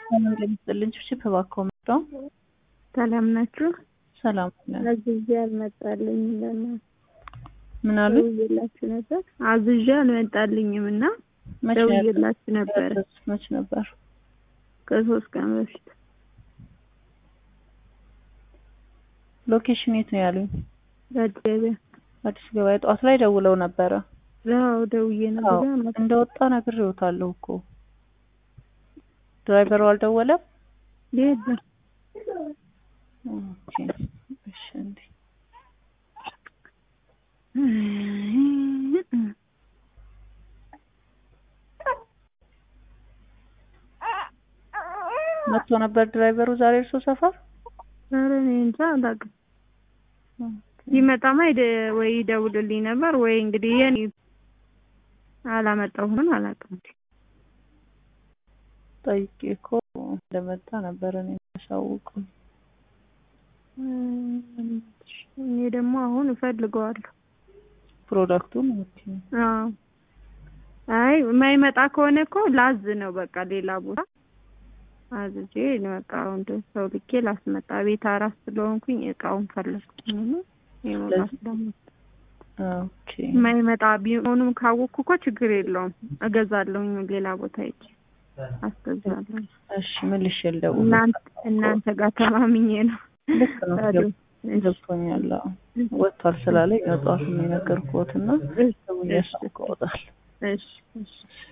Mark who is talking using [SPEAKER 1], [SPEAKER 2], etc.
[SPEAKER 1] ሰላም ለሚስጥልኝ ችፕ እባክዎ መጣው
[SPEAKER 2] ሰላም ናችሁ?
[SPEAKER 1] ሰላም ነን።
[SPEAKER 2] አዝዤ አልመጣልኝም። ለእናትህ
[SPEAKER 1] ምን አሉ?
[SPEAKER 2] ደውዬላችሁ ነበር። አዝዤ አልመጣልኝም እና
[SPEAKER 1] መቼ
[SPEAKER 2] ደውዬላችሁ ነበረ
[SPEAKER 1] መች ነበር?
[SPEAKER 2] ከሶስት ቀን በፊት።
[SPEAKER 1] ሎኬሽን የት ነው ያሉኝ?
[SPEAKER 2] አዲስ ገበያ
[SPEAKER 1] አዲስ ገበያ ጠዋት ላይ ደውለው ነበረ።
[SPEAKER 2] አዎ ደውዬ
[SPEAKER 1] አዎ
[SPEAKER 2] ነበር።
[SPEAKER 1] እንደወጣ ነግሬዎታለሁ እኮ ድራይቨሩ አልደወለም።
[SPEAKER 2] የለም
[SPEAKER 1] ኦኬ እሺ እንዴ መጥቶ ነበር ድራይቨሩ ዛሬ እርሶ ሰፈር?
[SPEAKER 2] ኧረ እኔ እንጃ አላውቅም። ይመጣማ ሄደ ወይ ይደውልልኝ ነበር ወይ እንግዲህ የኔ አላመጣሁም አላውቅም።
[SPEAKER 1] ጠይቄ እኮ እንደመጣ ነበር እኔ ያሳውቁኝ።
[SPEAKER 2] እኔ ደግሞ አሁን እፈልገዋለሁ።
[SPEAKER 1] ፕሮዳክቱን ኦኬ
[SPEAKER 2] አዎ አይ የማይመጣ ከሆነ እኮ ላዝ ነው በቃ ሌላ ቦታ አዝጄ በቃ አሁን ሰው ልኬ ላስመጣ ቤት አራስ ስለሆንኩኝ እቃውን ፈለግኩኝ ነው የመብራት ደግሞ
[SPEAKER 1] ኦኬ
[SPEAKER 2] የማይመጣ ቢሆኑም ካወቅኩ እኮ ችግር የለውም እገዛለሁኝ ሌላ ቦታ ሄጄ አስገዛለሁ
[SPEAKER 1] እሺ መልሼ ልደውል።
[SPEAKER 2] እናንተ እናንተ ጋር ተማምኜ ነው
[SPEAKER 1] ልክ ነው
[SPEAKER 2] ታዲያ
[SPEAKER 1] ገብቶኛል። አዎ ወጥቷል ስላለኝ ነው ጠዋት የነገርኩት እና
[SPEAKER 2] እሺ
[SPEAKER 1] ደውዬ
[SPEAKER 2] እሺ
[SPEAKER 1] አሳውቀውታል።
[SPEAKER 2] እሺ እሺ